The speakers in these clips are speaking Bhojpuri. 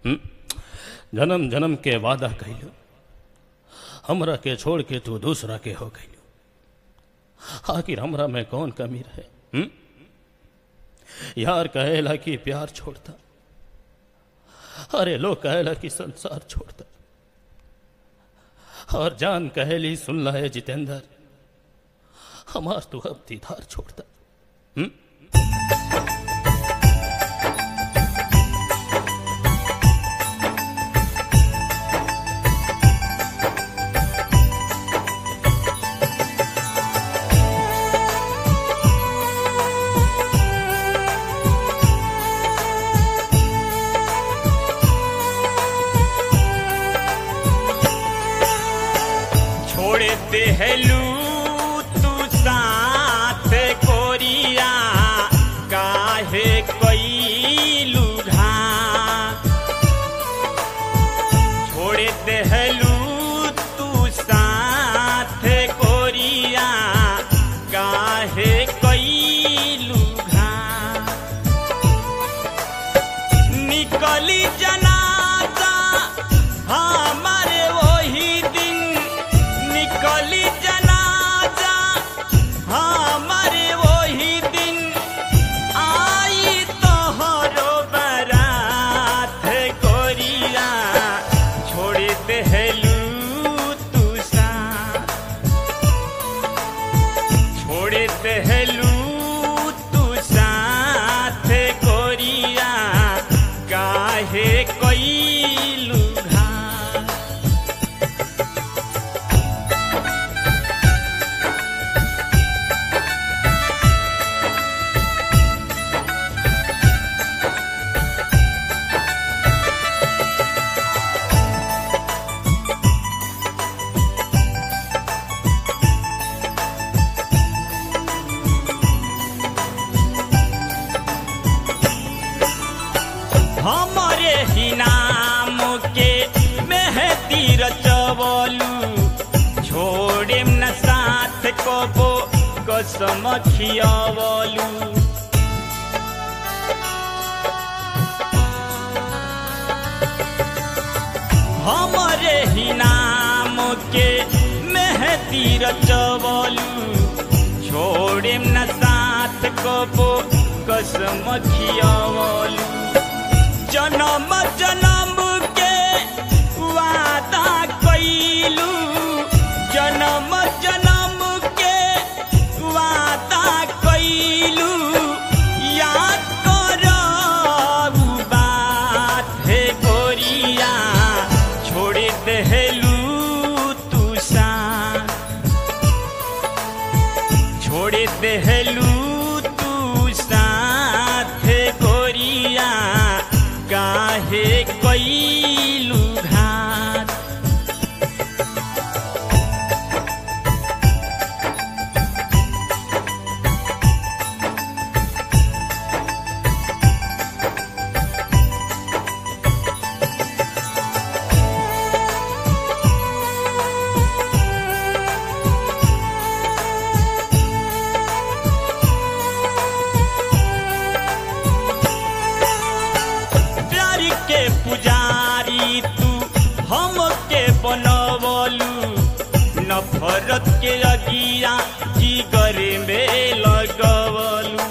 हम्म? जन्म जन्म के वादा कैलू हमरा के छोड़ के तू दूसरा के हो गईलू आखिर हमरा में कौन कमी रहे हम्म? यार कहेला कि प्यार छोड़ता अरे लोग कहेला कि संसार छोड़ता और जान कहेली सुन ला है जितेंद्र हमार तू अब दीदार छोड़ता हम्म? छोड़ देहलू तू साथ कोरिया काहे कैलू घात छोड़ देहलू तू साथ कोरिया काहे कैलू घात निकली जनाजा हमारे वही दिन निकली जनाजा हमारे वही दिन आई तोहरो बरात कोरिया छोड़ देहलू तू साथ छोड़ देहलू तू साथ कोरिया काहे कैलू घात हमरे ही नाम के मेहती रचवलू छोड़े न साथ कबो कसम खियावलू हमरे ही नाम के मेहती रचवलू छोड़े न साथ कबो कसम खियावलू जन्म जन्म के वादा कैलू जन्म जन्म के वादा कैलू याद करबू बात हे गोरिया छोड़ देहलू तू साथ छोड़ देहलू तू साथ गोरिया काहे कैलू घात प्यार के पुजारी तू हम के बनवलू नफरत के अगिया जिगर में लगवलू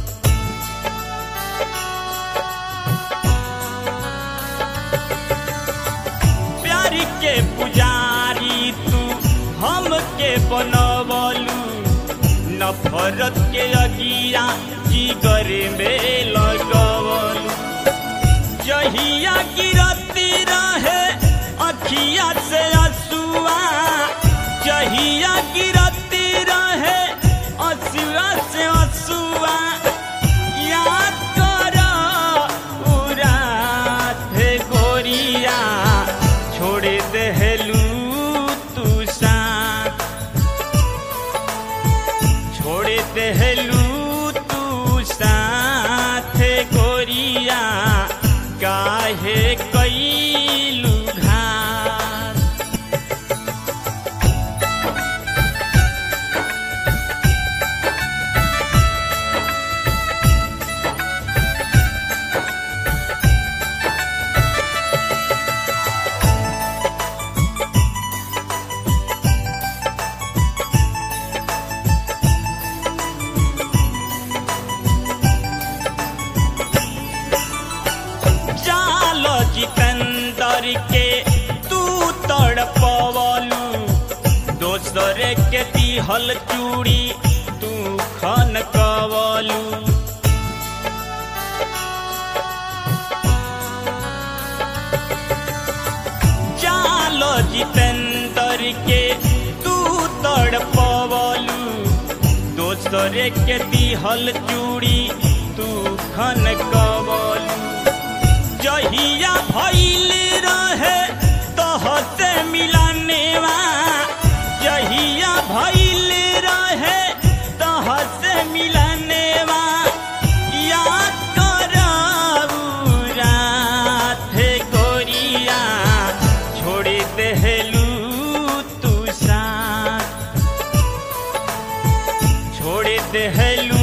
प्यार के पुजारी तू हम के बनवलू नफरत के अगिया जिगर में लगवलू जहिया गिरती रहे अखिया से असुआ जहिया गिरती रहे असुआ से असुआ याद कर उरात गोरिया छोड़ देहलू तू साथ छोड़ देहलू तू साथ गोरिया काहे कैलू घात दोसरे के दिहल चूड़ी तू खन कवलू चालो जितेंद्र के तू तड़पवलू दोसरे के दिहल चूड़ी तू खन कवलू जहिया भइल रहे तोहसे मिलनेवा जहिया भइल रहे तोहसे मिलनेवा याद करऊ राथे गोरिया छोड़ देहलू तू साथ छोड़ देहलू